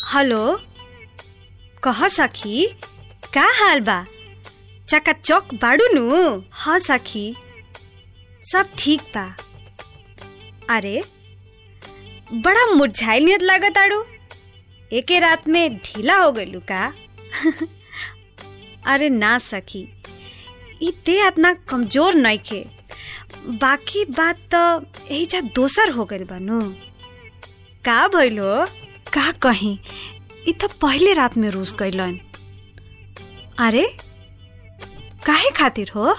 hello कह सखी का हाल बा चकाचक बाड़ू नु हाँ सखी सब ठीक बा अरे बड़ा मुरझाइल नियत लागत आड़ू एके रात में ढीला हो गइलू का अरे ना सखी ई देह इतना कमजोर नइखे बाकी बात त एहिजा दोसर हो गइल बानू का भइल हो का कहीं ई त पहले रात में रूस गइलन अरे काहे खातिर हो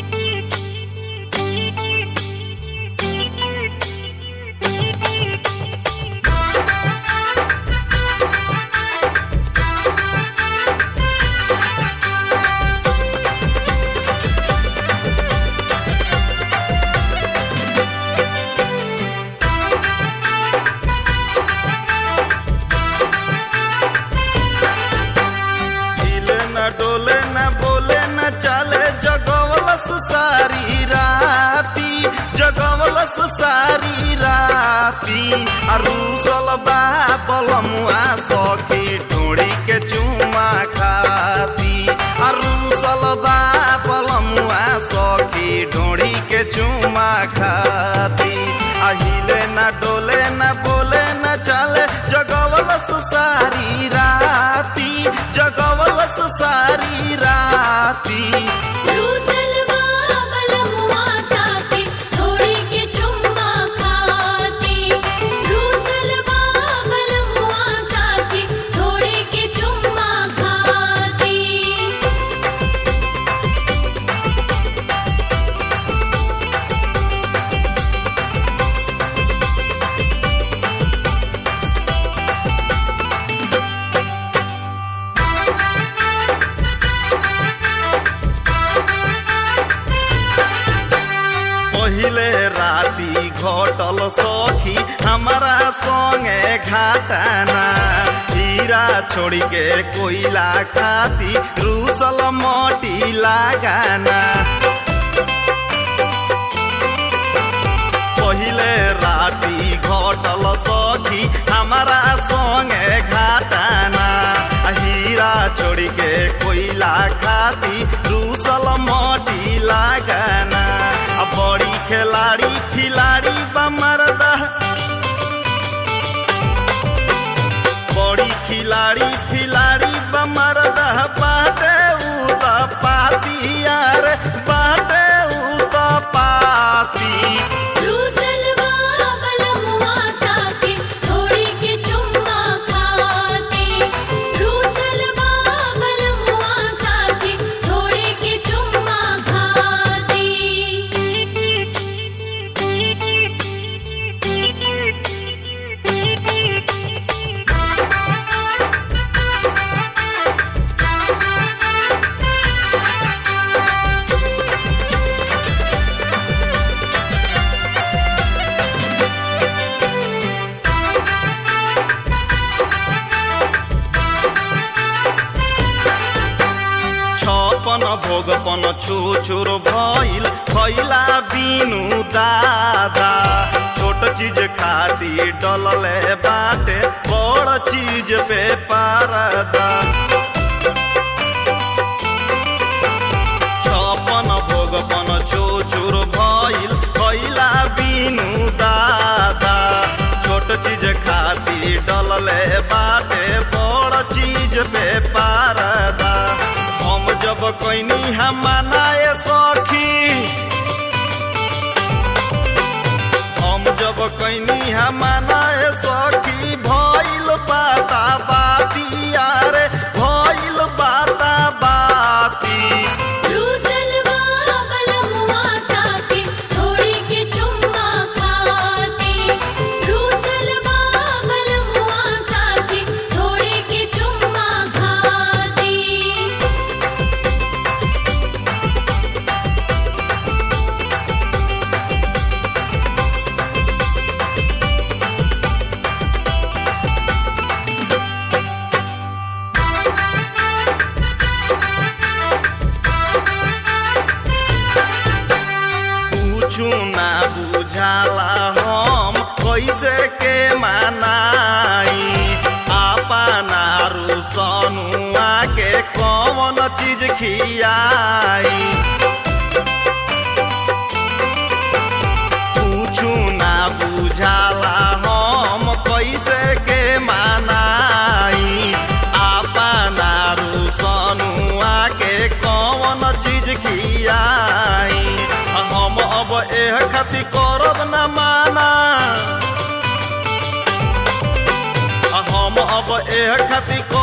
हिले न डोले न बोले न चाले जगवलस सारी राती जगवलस सारी राती अरूसल बा बलमुआ सखी ढूंढी के चुमा खाती अरूसल बा बलमुआ सखी ढूंढी के चुमा खाती अहिले न डोले न बोले न चाले जगवलस सारी राती जगवलस सारी राती रूसलवा बलमुआ साथी थोड़ी के चुम्मा खाती रूसलवा बलमुआ साथी थोड़ी के चुम्मा खाती पहिले राती घटल सखी हमारा संगे घाटाना हीरा छोड़ के कोयला खाती रूसल मोटी लगाना पहिले राती घटल सखी हमारा संगे घाटाना हीरा छोड़ के कोयला खाती रूसल मोटी लगाना आ बड़ी खिलाड़ी खिलाड़ी बमरदा बड़ी खिलाड़ी खिलाड़ी बमरदा बाटे उ त पाती यार बाटे उ त पाती रूसलवा बलमुआ साथी थोड़ी के चुम्मा खाती रूसलवा बलमुआ साथी थोड़ी के चुम्मा खाती छपन भोगपन छुछुर भइल खैला बिनु दादा छोट चीज खाती डलले बाटे बड़ चीज पे पारदा छपन भोगपन छुछुर भइल खैला बिनु दादा छोट चीज खाती डलले बाटे बड़ चीज पे पारदा हम जब कैनी हम मनाए सखी हम जब कैनी हम मनाए सखी भइल बाता बाती यार भइल बाता बाती रूसलवा बलमुआ साथी थोड़ी के चुम्मा खाती रूसलवा बलमुआ साथी थोड़ी के चुम्मा खाती हिले खियाई पूछू ना बुझाला हम कैसे के मानाई आपना रुसनुआ के कौन चीज खियाई हम अब एह खातिर करब न माना हम अब एह खातिर